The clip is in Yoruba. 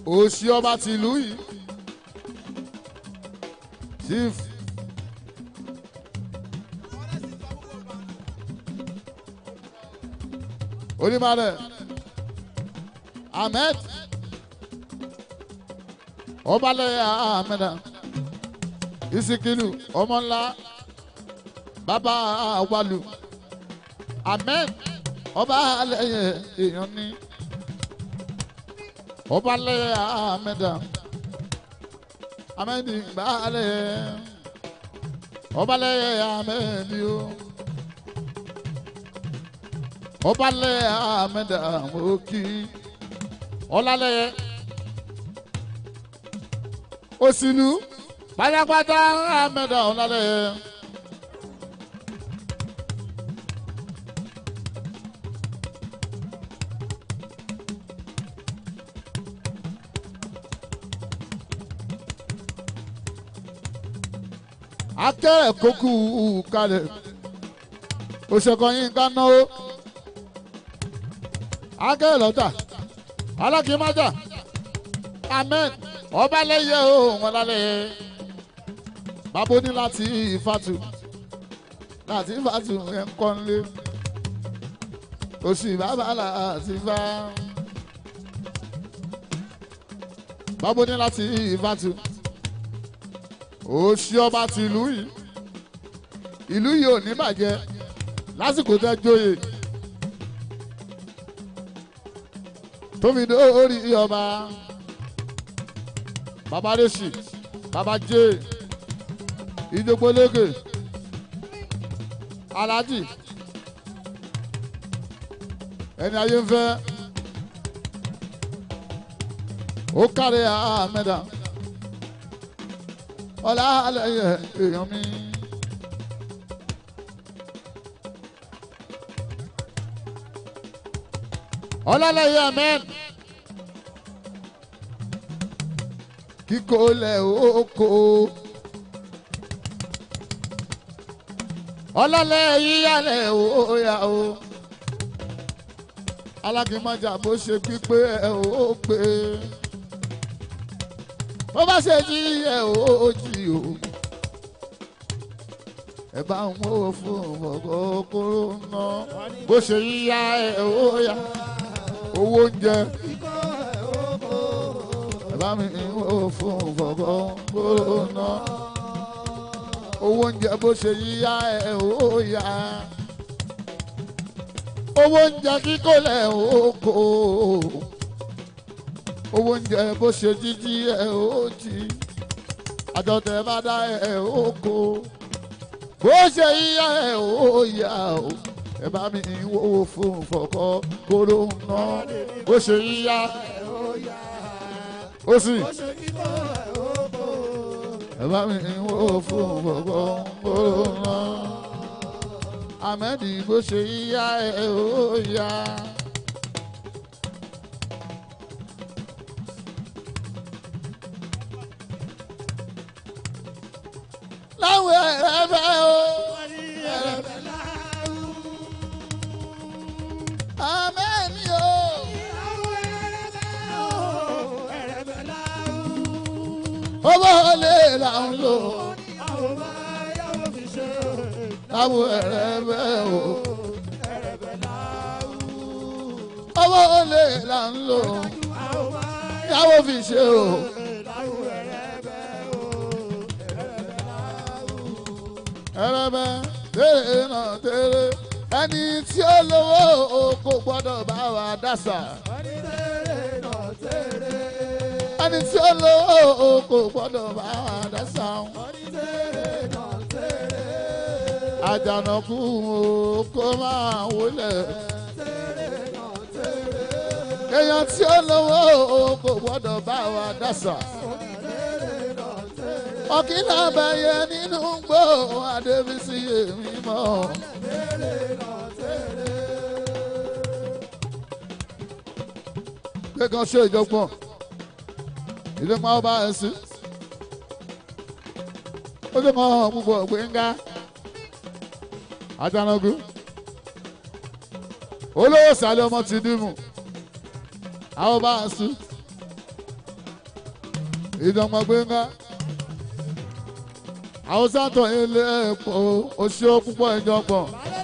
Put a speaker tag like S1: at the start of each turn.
S1: òsì ọba tìlú yìí chief onímọ̀lẹ̀ ahmed ọbalẹ̀ ahmed isikilu ọmọ ńlá bàbá awalu ahmed ọba alẹ́yẹ èèyàn ní ọbalẹ̀ ahmed ahmed gbalẹ̀ ọbalẹ̀ ahmed yóò ọbalẹ̀ ahmed amoki ọlalẹ̀ òsìlú pátápátá ahmed ọlalẹ̀. akẹ́rẹ̀ kókù kalẹ̀ òṣèkọ̀ yín ká náwó akẹ́rẹ̀ lọ́tà alákìímájà amen ọba lẹ́yẹ o wọn lálẹ́ bàbá ní láti ìfàtù láti ìfàtù ẹ̀ ń kọ́ nílé òsì bàbá láti fà bàbá ní láti ìfàtù òsì ọba ti ìlú yìí ìlú yìí ò ní bàjẹ́ lásìkò tẹ́ jóye tóbi dórí ọba baba resi baba jé ìdókòlégè alájì ẹni ayé ń fẹ́ ó kárí àmẹ́dà ọlá àlẹyẹ èèyàn mi. ọlọ́lẹ́yẹ amen kíkó lẹ̀ oko ọlọ́lẹ̀ yíyálẹ̀ òòyà o alákìímọ̀jà bó ṣe pípé ẹ̀ ó pé bó bá ṣe jí ẹ̀ ó jì o ẹ bá ń wó fún ọkọ̀ kóró ná bó ṣe yíyá ẹ̀ òòyà owó oúnjẹ bá mi wó fún fọ̀gọ́ gbóná. owó oúnjẹ bó ṣe yíyá ẹ̀ ó yá. owó oúnjẹ kíkó lẹ̀ ó kó. owó oúnjẹ bó ṣe jíjí ẹ̀ ó jí. àjọtẹ̀ bá dá ẹ̀ ó kó. bó ṣe yíyá ẹ̀ ó yá o. ẹ bá mi wó fún fọ̀gọ́ gbóná. bó ṣe yíyá ẹ̀ ó yá ó sì. ẹ bá mi wó fún gbogbo gbòòrò náà. Ahmedi bó ṣe yíyá ẹ ó yá. láwọn ẹ̀rẹ́ fẹ́ o. Ahmedi o. owó olè là ń lò láwọn ẹ̀rẹ́ bẹ́ o. owó olè là ń lò yàwó fi ṣe o. ẹrẹ́bẹ́ tèrè náà tèrè ẹni tí ó lówó o kò gbọ́dọ̀ bá wa dásà ẹni tí ó lówó o kò gbọ́dọ̀ bá wa dásà àjànàkú o kó máa wọlé èèyàn tí ó lówó o kò gbọ́dọ̀ bá wa dásà ọ̀kìlà bẹ̀yẹ nínú gbó adébísí èmi mọ́. kékan ṣe ìjọgbọ́n ilé máa bá ẹ sí ó lè mọ púpọ̀ gbẹ̀ngà àjànàgù olówó sàlẹ̀ ọmọ ti dìmú àwọn bá ẹ sí ìdánmọ̀ gbẹ̀ngà àwọn sátọ̀ ilé ẹ̀pọ̀ oṣù púpọ̀ ìjọpọ̀